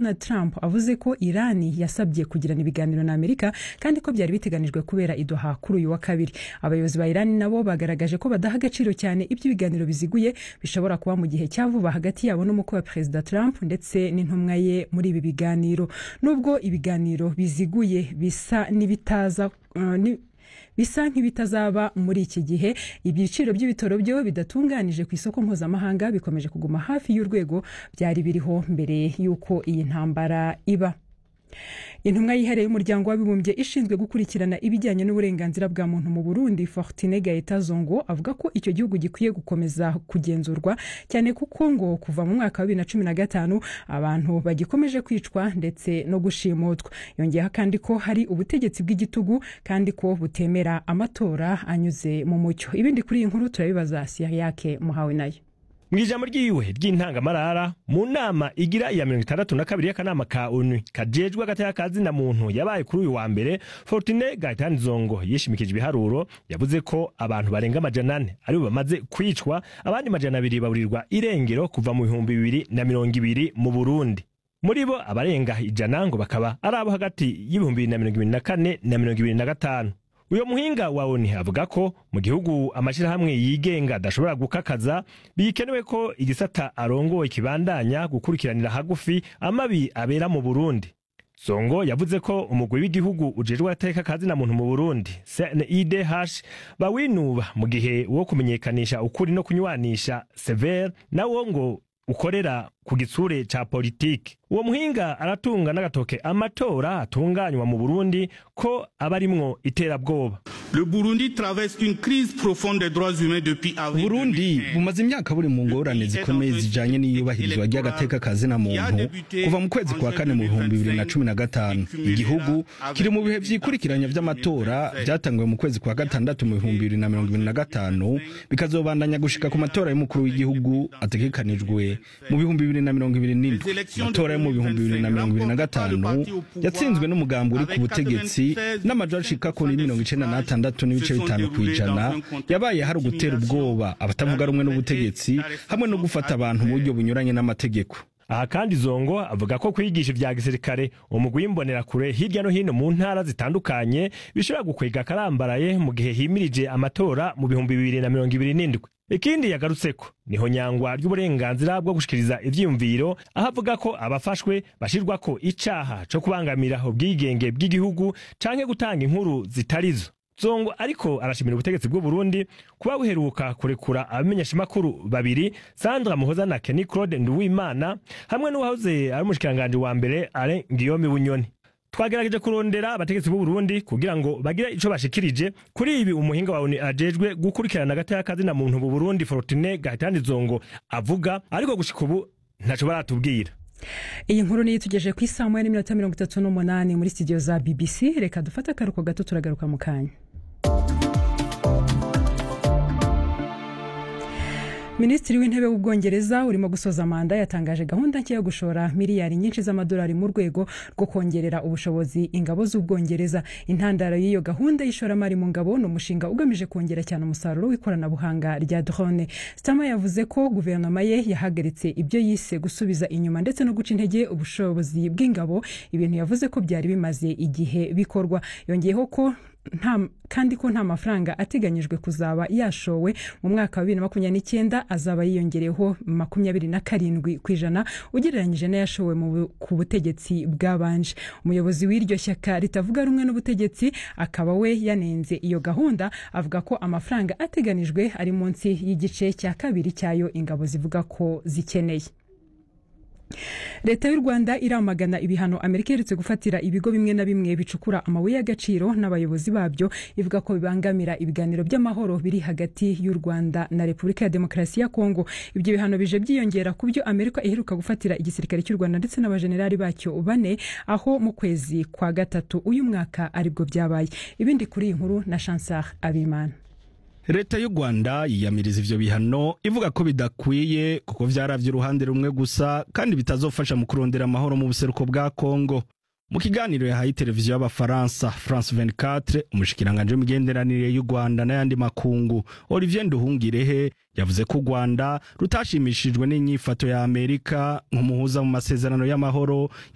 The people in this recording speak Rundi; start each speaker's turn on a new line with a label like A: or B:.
A: donald trump avuze ko irani yasabye kugirana ibiganiro na amerika kandi ko byari biteganijwe kubera idoha kuri uyu wa kabiri abayobozi ba irani nabo bagaragaje ko badaha agaciro cyane ibyo ibiganiro biziguye bishobora kuba mu gihe cya vuba hagati yabo n'umukwe wa perezida trump ndetse n'intumwa ye muri ibi biganiro nubwo ibiganiro biziguye bisa n'ibitaza uh, ni, bisa nk'ibitazaba muri iki gihe ibiciro by'ibitoro byo bidatunganije ku isoko mpuzamahanga bikomeje kuguma hafi y'urwego byari biriho mbere y'uko iyi ntambara iba intumwa yihariye y'umuryango w'abibumbye ishinzwe gukurikirana ibijyanye n'uburenganzira bwa muntu mu burundi fortine gaeta zongo avuga ko icyo gihugu gikwiye gukomeza kugenzurwa cyane kuko ngo kuva mu mwaka wa bibiri na cumi na gatanu abantu bagikomeje kwicwa ndetse no gushimutwa yongeyeho kandi ko hari ubutegetsi bw'igitugu kandi ko butemera amatora anyuze mu mucyo ibindi kuri iyi nkuru turabibaza siyake muhawe nayo
B: mu ijambo ryiwe ry'intangamarara mu nama igira iya mirongo itandatu na kabiri y'akanama ka onu kajejwe agateka ka zina muntu yabaye kuri uyu wa mbere fortune gaetani zongo yishimikije ibiharuro yavuze ko abantu barenga amajana ane aribo bamaze kwicwa abandi majana abiri baburirwa irengero kuva mu bihumbi bibiri na mirongo ibiri mu burundi muri bo abarenga ijana ngo bakaba ari abo hagati y'ibihumbi bibiri na mirongo ibiri na kane na mirongo ibiri na gatanu uyo muhinga wa oni avuga ko mu gihugu amashyirahamwe yigenga adashobora gukakaza bikenewe ko igisata arongoye kibandanya gukurikiranira hagufi amabi abera mu burundi zongo yavuze ko umugwi w'igihugu ujejwe agateka kazina muntu mu burundi cnidh bawinuba mu gihe wo kumenyekanisha ukuri no kunywanisha sever nawo ngo ukorera ku gitsure ca politiki uwo muhinga aratunga n'agatoke amatora atunganywa mu burundi ko aba arimwo iterabwoba
C: Le Burundi traverse une crise profonde des droits humains depuis avril.
D: Burundi bumaze imyaka buri mu ngorane zikomeye zijanye n'iyubahirizwa ry'agateka kazina muntu kuva mu kwezi kwa kane mu bihumbi bibiri na cumi na gatanu igihugu kiri mu bihe vy'ikurikiranya vy'amatora vyatanguwe mu kwezi kwa gatandatu mu bihumbi bibiri na mirongo ibiri na gatanu bikazobandanya gushika ku matora y'umukuru w'igihugu ategekanijwe mu bihumbi bibiri na mirongo ibiri n'indwi amatora yo mu bihumbi bibiri na mirongo ibiri na gatanu yatsinzwe n'umugambi uri ku butegetsi n'amajwi ashika kuri mirongo icenda n'atandatu n'ibice bitanu ku ijana yabaye hari ugutera ubwoba abatavuga rumwe n'ubutegetsi hamwe no gufata abantu mu buryo bunyuranye n'amategeko
B: aha kandi zongo avuga ko kwigisha ibya gisirikare umugwi w'imbonerakure hirya no hino mu ntara zitandukanye bishobora gukwega akarambaraye mu gihe himirije amatora mu bihumbi bibiri na mirongo ibiri n'indwi ikindi yagarutseko niho nyangwa ry'uburenganzira bwo gushikiriza ivyiyumviro aho avuga ko abafashwe bashirwako icaha co kubangamira ubwigenge bw'igihugu canke gutanga inkuru zitarizo zongo ariko arashimira ubutegetsi bw'u Burundi kuba buheruka kurekura abamenyeshamakuru babiri Sandra Muhoza na Kenny Claude Nduwimana hamwe n'uwahoze ari umushikiranganje wa mbere Alain Guillaume Bunyoni twagerageje kurondera abategetsi b'u Burundi kugira ngo bagire ico bashikirije kuri ibi umuhinga wa ONU ajejwe gukurikirana agateka kazina muntu mu Burundi Fortune Gaitani Zongo avuga ariko gushika ubu ntaco baratubwira
A: iyi nkuru niyo itugejeje ku isaha moya n'iminota mirongo itatu n'umunani muri studio za bbc reka dufate akaruhuko gato turagaruka mu kanya minisitiri w'intebe w'ubwongereza urimo gusoza manda yatangaje gahunda nshya yo gushora miliyari nyinshi z'amadolari mu rwego rwo kongerera ubushobozi ingabo z'ubwongereza intandaro y'iyo gahunda y'ishoramari mu ngabo ni umushinga ugamije kongera cyane umusaruro w'ikoranabuhanga rya drone stama yavuze ko guverinoma ye yahagaritse ibyo yise gusubiza inyuma ndetse no guca intege ubushobozi bw'ingabo ibintu yavuze ko byari bimaze igihe bikorwa yongeyeho ko nta kandi ko nta mafaranga ateganyijwe kuzaba yashowe mu mwaka wa bibiri na makumyabiri n'icyenda azaba yiyongereyeho makumyabiri na karindwi ku ijana ugereranyije n'ayashowe ku butegetsi bwabanje umuyobozi w'iryo shyaka ritavuga rumwe n'ubutegetsi akaba we yanenze iyo gahunda avuga ko amafaranga ateganijwe ari munsi y'igice cya kabiri cyayo ingabo zivuga ko zikeneye leta y'u rwanda iramagana ibihano amerika iherutse gufatira ibigo bimwe na bimwe bicukura amabuye y'agaciro n'abayobozi babyo ivuga ko bibangamira ibiganiro by'amahoro biri hagati y'u rwanda na repubulika ya demokarasi ya kongo ibyo bihano bije byiyongera ku byo amerika iheruka gufatira igisirikare cy'u rwanda ndetse n'abajenerali bacyo bane aho mu kwezi kwa gatatu uyu mwaka aribwo byabaye ibindi kuri iyi nkuru na chansar abimana
D: leta y'u rwanda yiyamiriza ivyo bihano ivuga ko bidakwiye kuko vyaravye uruhande rumwe gusa kandi bitazofasha mu kurondera amahoro mu buseruko bwa kongo mu kiganiro yahaye televiziyo y'abafaransa france 24 umushikiranganje w'imigenderanire y'u rwanda n'ayandi makungu olivier nduhungirehe yavuze ko u rwanda rutashimishijwe n'inyifato ya amerika nk'umuhuza mu masezerano y'amahoro